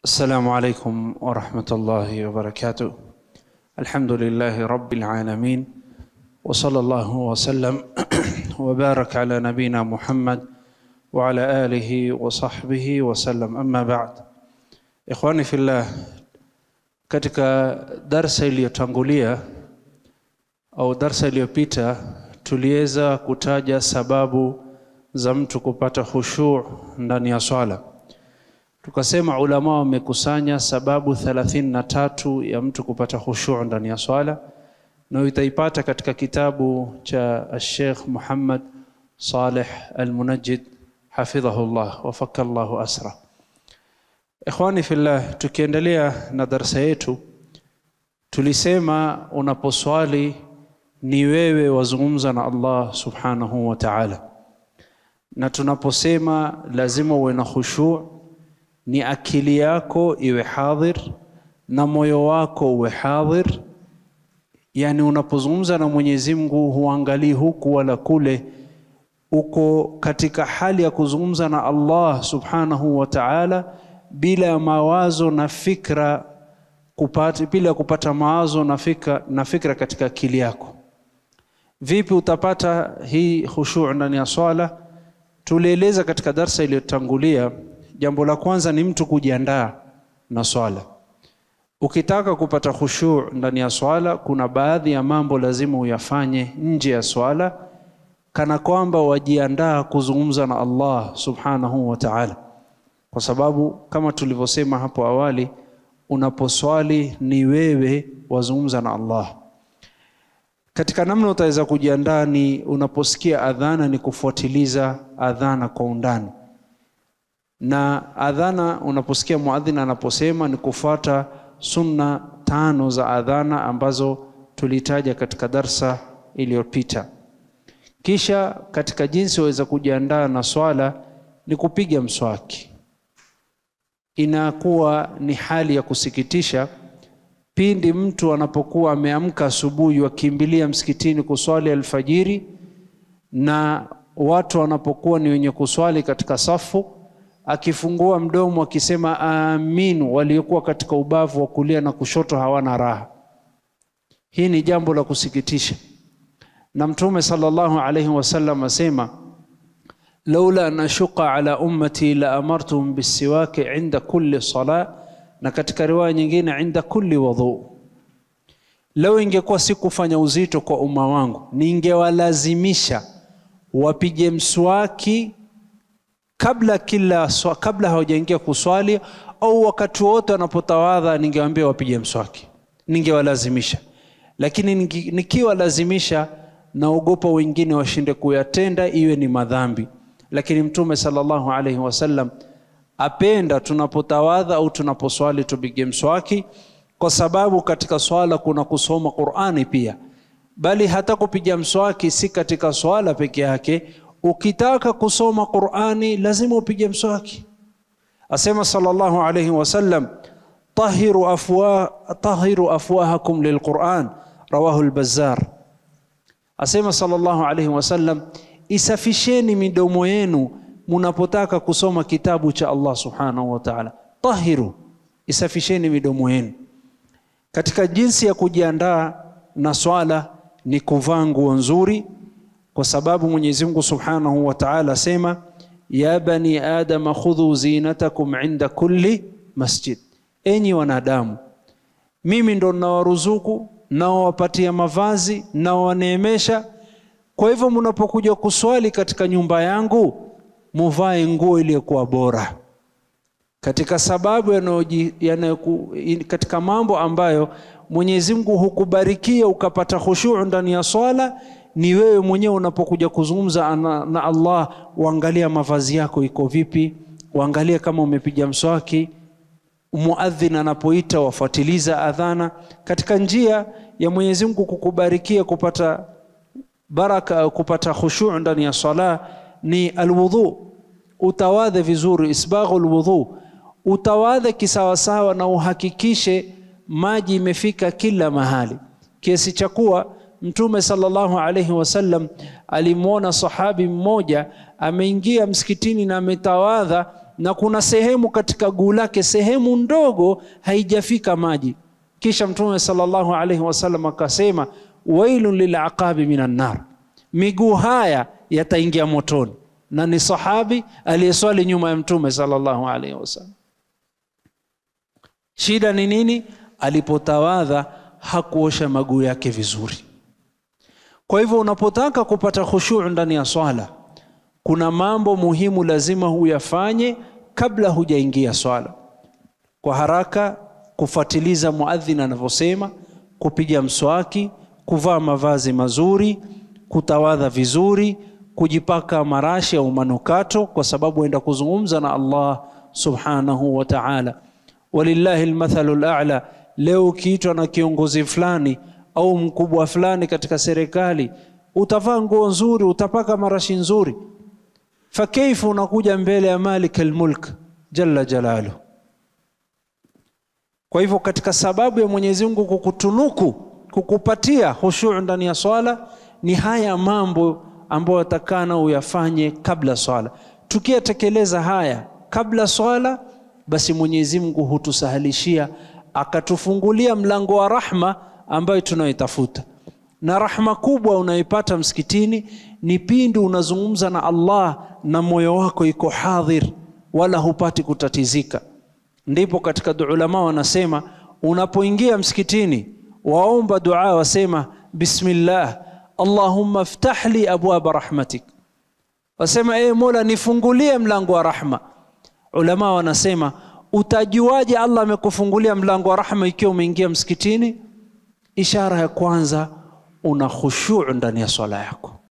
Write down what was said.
السلام عليكم ورحمة الله وبركاته الحمد لله رب العالمين وصلى الله وسلم وبارك على نبينا محمد وعلى آله وصحبه وسلم أما بعد إخواني في الله katika darsa iliyotangulia au darsa iliyopita tuliweza kutaja sababu za mtu kupata khushu' ndani ya swala tukasema ulama wamekusanya sababu thelathini na tatu ya mtu kupata khushu' ndani ya swala na utaipata katika kitabu cha Sheikh Muhammad Saleh Al-Munajjid hafidhahullah wafaka Allahu asra Ikhwani fillah tukiendelea na darsa yetu tulisema unaposwali ni wewe wazungumza na Allah subhanahu wa ta'ala na tunaposema lazima uwe na khushu' ni akili yako iwe hadhir na moyo wako uwe hadhir yani unapozungumza na Mwenyezi Mungu huangalii huku wala kule uko katika hali ya kuzungumza na Allah subhanahu wa ta'ala bila ya mawazo na fikra kupata bila kupata mawazo na fikra, na fikra katika akili yako vipi utapata hii khushu' ndani ya swala tulieleza katika darsa iliyotangulia jambo la kwanza ni mtu kujiandaa na swala ukitaka kupata khushu' ndani ya swala kuna baadhi ya mambo lazima uyafanye nje ya swala kana kwamba wajiandaa kuzungumza na Allah subhanahu wa ta'ala kwa sababu kama tulivyosema hapo awali unaposwali ni wewe wazungumza na Allah katika namna utaweza kujiandaa ni unaposikia adhana ni kufuatiliza adhana kwa undani na adhana unaposikia muadhin anaposema ni kufuata sunna tano za adhana ambazo tulitaja katika darsa iliyopita kisha katika jinsi waweza kujiandaa na swala ni kupiga mswaki inakuwa ni hali ya kusikitisha pindi mtu anapokuwa ameamka asubuhi wakimbilia msikitini kuswali alfajiri na watu wanapokuwa ni wenye kuswali katika safu akifungua mdomo akisema amin waliokuwa katika ubavu wa kulia na kushoto hawana raha hii ni jambo la kusikitisha na mtume sallallahu alayhi wasallam asema laula an ashuqa ala ummati la amartuhum bisiwaki inda kulli sala na katika riwaya nyingine inda kulli wudhu leo ingekuwa si kufanya uzito kwa umma wangu ningewalazimisha wapige mswaki kabla kila kabla hawajaingia kuswali au wakati wote wanapotawadha ningewaambia wapige mswaki ningewalazimisha lakini nikiwalazimisha naogopa wengine washinde kuyatenda iwe ni madhambi lakini mtume sallallahu alaihi wasallam apenda tunapotawadha au tunaposwali tupige mswaki kwa sababu katika swala kuna kusoma Qur'ani pia bali hata kupiga mswaki si katika swala peke yake ukitaka kusoma Qur'ani lazima upige mswaki asema sallallahu alayhi wasallam tahiru afwa tahiru afwahakum lilquran rawahu al-bazzar asema sallallahu alayhi wasallam isafisheni midomo yenu mnapotaka kusoma kitabu cha Allah subhanahu wa ta'ala tahiru isafisheni midomo yenu katika jinsi ya kujiandaa na swala ni kuvaa nguo nzuri kwa sababu Mwenyezi Mungu Subhanahu wa Ta'ala asema ya bani adama khudhu zinatakum inda kulli masjid enyi wanadamu mimi ndo nawaruzuku nawapatia mavazi nawaneemesha kwa hivyo mnapokuja kuswali katika nyumba yangu muvae nguo iliyokuwa bora katika sababu yanayoku, katika mambo ambayo Mwenyezi Mungu hukubarikia ukapata khushu' ndani ya swala ni wewe mwenyewe unapokuja kuzungumza na, na Allah uangalia mavazi yako iko vipi uangalie kama umepiga mswaki muadhin anapoita wafuatiliza adhana katika njia ya Mwenyezi Mungu kukubarikia kupata baraka kupata khushu' ndani ya sala ni alwudhu utawadhe vizuri isbaghu alwudhu utawadhe kisawasawa na uhakikishe maji imefika kila mahali kiasi cha kuwa Mtume sallallahu alayhi wasallam alimwona sahabi mmoja ameingia msikitini na ametawadha na kuna sehemu katika guu lake sehemu ndogo haijafika maji kisha mtume sallallahu alaihi wasallam akasema wailun lilaqabi minan nar miguu haya yataingia motoni na ni sahabi aliyeswali nyuma ya mtume sallallahu alaihi wasallam shida ni nini alipotawadha hakuosha maguu yake vizuri kwa hivyo unapotaka kupata khushuu ndani ya swala kuna mambo muhimu lazima huyafanye kabla hujaingia swala kwa haraka kufuatiliza muadhin anavyosema kupiga mswaki kuvaa mavazi mazuri kutawadha vizuri kujipaka marashi au manukato kwa sababu enda kuzungumza na Allah subhanahu wa ta'ala walillahi almathalu al'a leo ukiitwa na kiongozi fulani au mkubwa fulani katika serikali utavaa nguo nzuri utapaka marashi nzuri fakaifu unakuja mbele ya malik almulk jalla jalalu kwa hivyo katika sababu ya Mwenyezi Mungu kukutunuku kukupatia hushuu ndani ya swala ni haya mambo ambayo atakana uyafanye kabla swala tukiyatekeleza haya kabla swala basi Mwenyezi Mungu hutusahalishia akatufungulia mlango wa rahma ambayo tunayoitafuta na rahma kubwa unayoipata msikitini ni pindi unazungumza na Allah na moyo wako iko hadhir wala hupati kutatizika ndipo katika ulama wanasema unapoingia msikitini waomba dua wasema bismillah allahumma ftah li abwaba rahmatik wasema ee mola nifungulie mlango wa rahma ulama wanasema utajuaje allah amekufungulia mlango wa rahma ikiwa umeingia msikitini ishara ya kwanza una khushuu ndani ya swala yako